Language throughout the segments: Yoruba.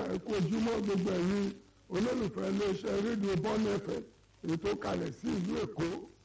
ẹ kú ojúmọ́ gbogbo ẹ̀yin olólùfẹ́ iléeṣẹ́ rédíò bọ́ọ̀nù ẹ̀fẹ̀ èyí tó kalẹ̀ sí ìlú èkó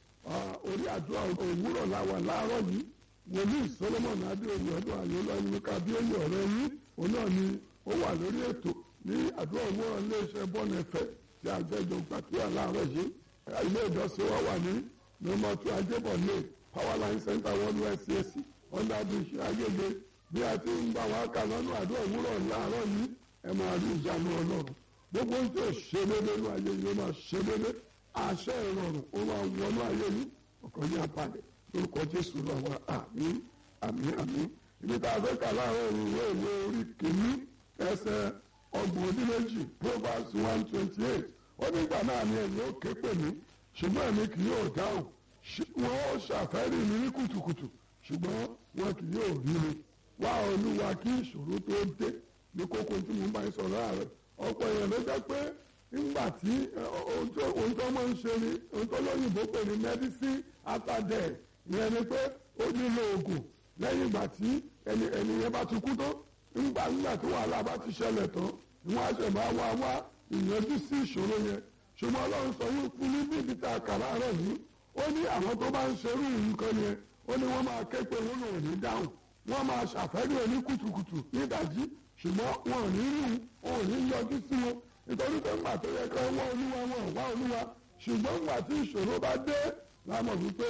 orí àdúrà òwúrọ̀ làwà láàárọ̀ yìí wòlíì solomon adéoyè ọdún àyọlọ ẹni kábíyèyè ọ̀rẹ́ yín òun náà ni ó wà lórí ètò ní àdúrà òwúrọ̀ iléeṣẹ́ bọ́ọ̀nù ẹ̀fẹ̀ tí àjẹjọ gbàdúrà láàárọ̀ yìí ilé ìjọsìn wa wà ní nọ́mbà two ajébọ̀lé powerline center one west csc under bridge agége bí a ti ń bá wa kà lọ́nà àdúrà òwúrọ̀ láàárọ̀ yìí ẹ máa rí ìjánu ọlọ́run gbogbo ń tó ṣe déédé ní ayé yìí ó máa ṣe déédé àṣẹ ìrọ̀rùn ó máa wọnú ayé yìí ọkàn ní apalẹ̀ lórúkọ jésù lọ́wọ́ àmín àmín àmín ibi tá a fẹ́ kà láàárọ̀ ìwé ìwé orí kìíní ẹsẹ̀ ọgbọ̀n ọdún méjì proverbs one twenty eight ó nígbà náà ni ẹ̀yin ó ké pè mí ṣùgbọ́n èmi kì yóò dáhùn wọ́n ó ṣàfẹ́rí mi ní kùtùkùtù ṣùgbọ́n wọn kì yóò rí mi wá olúwa kí ìṣòro tó dé ní kókó tí mo bá ń sọ̀rọ̀ ààrẹ ọ̀pọ̀ èèyàn ló jẹ́ pé nígbà tí ohun tó máa ń ṣe ni ohun tó lóyìnbó pè ní medicine after death ìyẹn ni pé ó nílò oògùn lẹ́yìn ìgbà tí ẹni ẹni yẹn bá ti kú tó nígbà nígbà tí wàhálà bá ti ṣẹlẹ̀ tán wọ́n á ṣẹ̀ máa wá wá ìyanjú sí ìṣòro yẹn ṣùgbọ́n ọlọ́run sọ yóò fún ní bí ibi tá a kà láàárọ̀ yìí ó ní àwọn tó bá ń ṣerú nǹkan yẹn ó ní wọ́n máa ké pé wọ́n ò ní dáhùn wọ́n máa ṣàfẹ́rí òní kùtùkùtù nídàjí ṣùgbọ́n wọn ò ní rí wọn ò ní yọjú sí wọn nítorí pé ńgbà tó yẹ kí wọ́n wá olúwa wọn ò wá olúwa ṣùgbọ́n ńgbà tí ìṣòro bá dé lámọ̀ wípé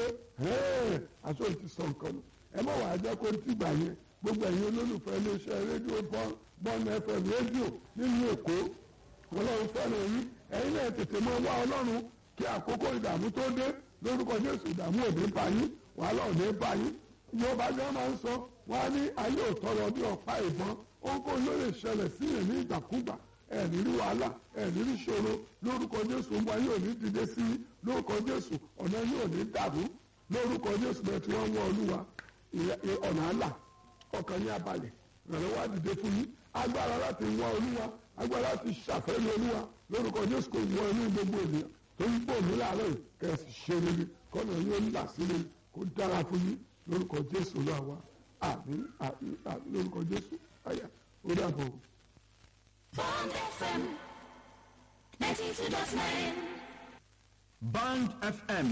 aṣọ ìtì sọ nǹkan nù ẹ mọ̀ wàá jẹ́ kó tí gbà yẹn gbogbo ẹ̀yin olólùfẹ́ iléeṣẹ́ rédíò bọ́ọ̀nù fm rédíò nínú èkó ọlọ́run fẹ́ràn yín ẹ̀yin náà tètè mọ́ wá ọlọ́run kí àkókò ìdààmú tó dé lórúkọ jésù ìdààmú òde bá yín wàhálà òde bá yín yorùbá gan máa ń sọ wọn á ní ayé òtọrọ bí ọ̀pá ìbọn ohunkóhun ló lè ṣẹlẹ̀ sí yẹn ní ìgbàkúgbà ẹ̀ní rí wàhálà ẹ̀ní rí ṣòro lórúkọ jésù ń wá yóò ní dìde sí i lórúkọ jésù ọ̀nà yóò ní dàrú lórúkọ jésù bẹ́ẹ̀ tí wọ́n ń wọ olúwa ọ̀nà àlà ọkàn ní abalẹ̀ ìrànlọ́wọ́ àdìde fún yín agbára láti wọ olúwa agbára láti ṣàfẹ́rí olúwa lórúkọ jésù kò wọ inú gbogbo ènìyàn tó ń pò mí láàárọ̀ yìí kẹ̀sì ṣe rere kọ́nà yóò ń là sílẹ̀ kó dára fún yín lórúkọ jésù lọ́wọ́ àmín àmín àmín lórúkọ jésù àyà ó dàbọ̀. Bond FM 92.9 Band FM.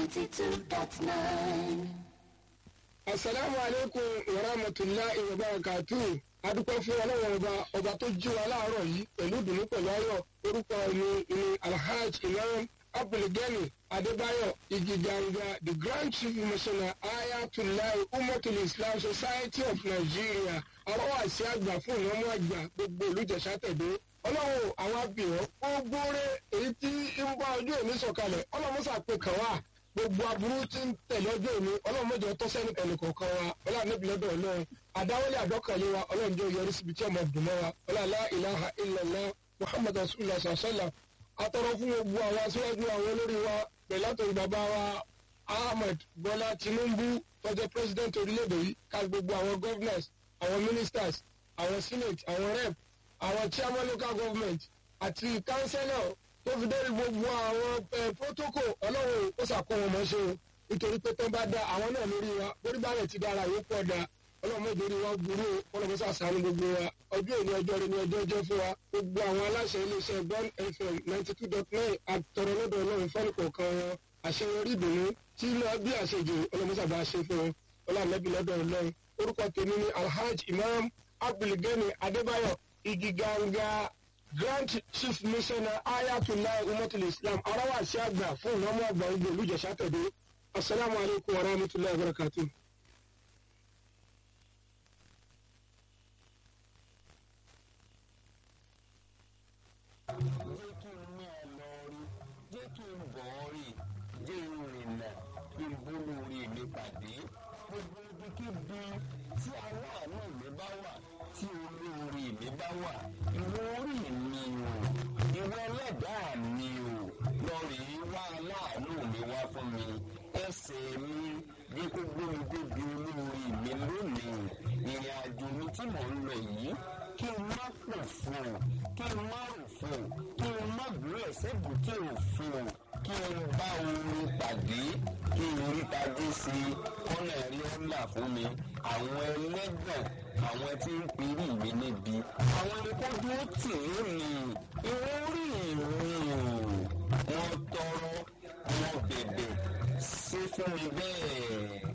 92.9 asalaamu aleykum wa rahmatulahi wa barakatu adúpẹ́ fún ọlọ́wọ́ ọba ọba tó jí wa láàárọ̀ yìí pẹ̀lú ìdùnnú pẹ̀lú ayọ̀ orúkọ mi ni alhaj imam abdulgani adébáyọ̀ igiganga the grand chief missioner ayatollah umatul islam society of nigeria arọ́wàsí àgbà fún ìnáwó àgbà gbogbo olùjẹ̀sà tẹ̀dó ọlọ́run àwọn abìyàn gbogbo rẹ̀ èyí tí ń bá ọjọ́ òní sọ̀kalẹ̀ ọlọ́run sàpè kàn wá gbogbo aburú tí ń tẹ̀lé ọjọ́ òní ọlọ́run mẹ́jọ tó sẹ́ni ẹnì kọ̀ọ̀kan wa ọlọ́run níbi lọ́dọ̀ ọlọ́run àdáwọlé àdọ́kànlé wa ọlọ́run jẹ́ yọrí síbi tí ọmọ dùn mọ́ wa ọlọ́lá ìlàhà ìlàlá muhammadu rasulillah sàṣẹlá atọ́rọ fún gbogbo àwọn aṣíwájú àwọn olórí wa pẹ̀lú àtòrí bàbá wa ahmed bọ́lá tinubu tọ́jọ́ president orílẹ̀-èdè yìí ká gbogbo àwọn governors àwọn ministers àwọn senate àwọn rep àwọn chairman local government àti councillor tó fi dé gbogbo àwọn protocol ọlọ́run ó ṣàkóso wọn ṣe o nítorí pé tó bá da àwọn náà lórí wa lórí bá rẹ̀ ti dára yóò pọ̀ da ọlọ́run mọ̀jọ́ rí wa burú ọlọ́run ṣàṣàánú gbogbo wa ọjọ́ ìní ọjọ́ rẹ ní ọjọ́ ọjọ́ fún wa gbogbo àwọn aláṣẹ iléeṣẹ́ bond fm ninety two dot nine àtọ̀rọ̀ lọ́dọ̀ ọlọ́run fẹ́ni kọ̀ọ̀kan wọn àṣeyọrí ìdùnnú tí lọ bí àṣejù ọlọ́run ṣàbá ṣe fún wọn ọlọ́run lọ́dọ̀ ọlọ́run orúkọ tèmi ni alhaj imam abdulgani adébáyọ̀ igiganga grand chief missioner ayatollah umatul islam arawasi àgbà fún ìnáwó àgbà ogun olùjẹsà tẹ̀dé asalaamualeykum wa rahmatulahi wa barakatuh. jẹ́ kí n ní ẹ lọ rí jẹ́ kí n bọ̀ ọ́ rí jẹ́ n rìnà kí n bólú rí mi pàdé gbogbo ibikíbi tí aláàánú mi bá wà tí olóore mi bá wà ìwọ orí mi o ìwọ ẹlẹ́dàá mi o lọ rèé wá aláàánú mi wá fún mi ẹsẹ̀ mi bí kò gbómi débi olóore mi lónìí ìrìn àjò mi tí mò ń lọ yìí kí n má pò fún un kí n má rò fún un kí n má gbé ẹsẹ̀ bùkí òfin kí n bá orin pàdé kí n rí tajú sí i kọ́nà rí ọ́nà fún mi àwọn ẹlẹ́gbọ̀n àwọn tí ń pirí mi níbi àwọn ni kó dúró tì í mi ìwọ́n rí mi o wọ́n tọrọ wọ́n bẹ̀bẹ̀ sí fún mi bẹ́ẹ̀.